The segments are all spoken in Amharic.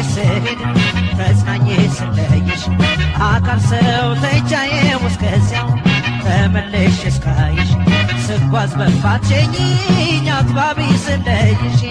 ስሄድ ተጽናኜ ስለይሽ አካል ሰው ተይቻዬ እስከዚያው ተመለሽ እስካይሽ ስጓዝ በፋትሸኝኝ አጥባቢ ስለይሽ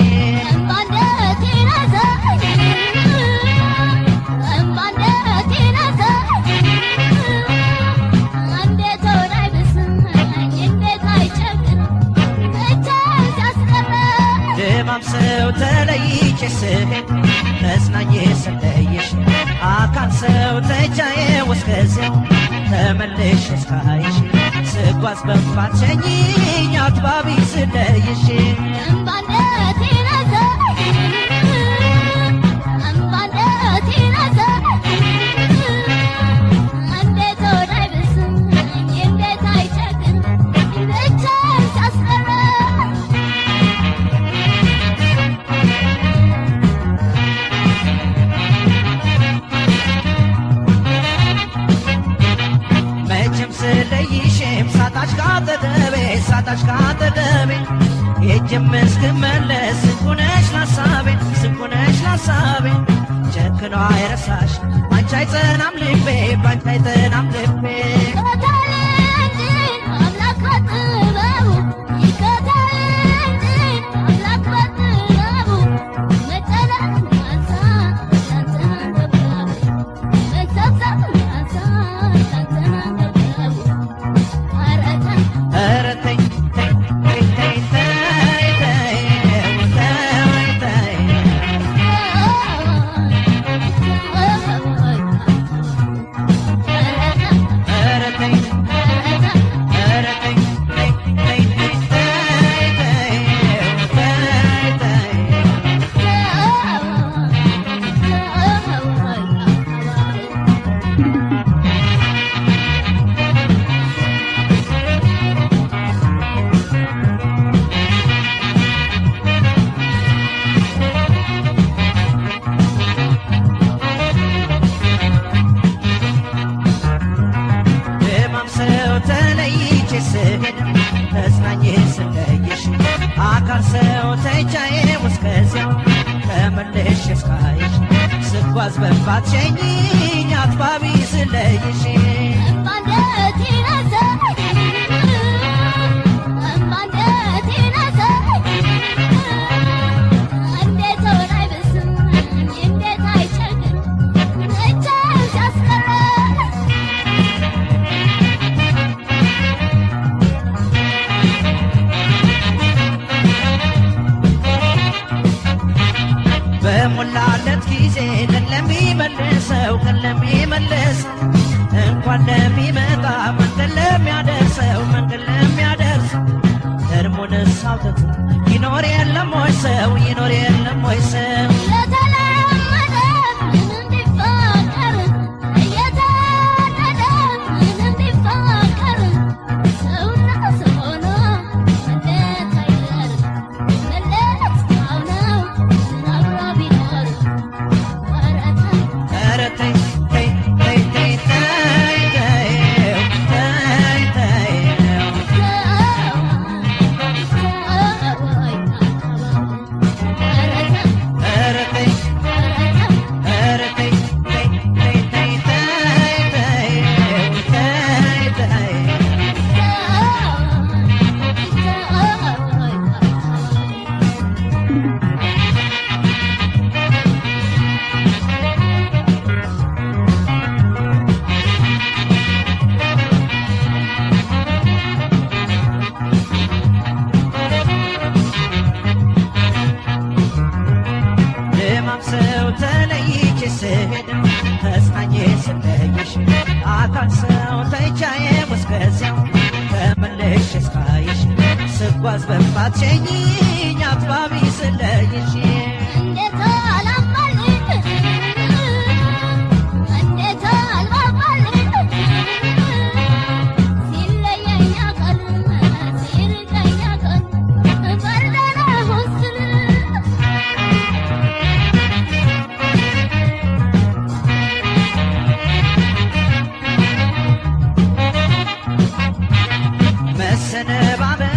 ድማም ሰው ተለይቼ ስሄድ ተጽናኜ ስለይሽ አካል ሰው ተይቻዬ እስከዚያው ተመለሽ እስካይሽ ስጓዝ በፋትሸኝኝ አጥባቢ ስለይሽ መቼም ስለይሽም ሳጣሽ ካጠገቤ ሳጣሽ ካጠገቤ ሄጄም እስክመለስ ስንኩነሽ ላሳቤ ስንኩነሽ ላሳቤ ጨክኖ አይረሳሽ ባንቺ አይጸናም ልቤ ባንቺ አይጸናም ልቤ ኧረ ተይ ተይ ተይ ተይ ተይ ተይ ተይ ተይ ኧረ ተይ ኧረ ተይ ተይ ተይ ተይ ተይ ተይ ተይ ድማም ሰው ተለይቼ ስሄድ ተጽናኜ ስለይሽ አካል ሰው ተይቻዬ እስከዚያው ተመለሽ እስካይሽ ስጓዝ በፋትሸኝኝ አጥባቢ ስለይሽ በሞላለት ጊዜ ቀን ለሚመልሰው ቀን ለሚመልሰው እንኳን ለሚመጣ መንገድ ለሚያደርሰው መንገድ ለሚያደርሰው እርሙንስ አውጥቶ ይኖር የለም ወይ ሰው ይኖር የለም ወይ ሰው ኧረ ተይ ተይ ተይ ተይ ተይ ተይ ተይ ተይ ኧረ ተይ ኧረ ተይ ተይ ተይ ተይ ተይ ተይ ተይ ተይ ድማም ሰው ተለይቼ ስሄድ ተጽናኜ ስለይሽ አካል ሰው ተይቻዬ እስከዚያው ተመለሽ እስካይሽ ስጓዝ በፋትሸኝኝ አጥባቢ ስለይሽ መሰነባበ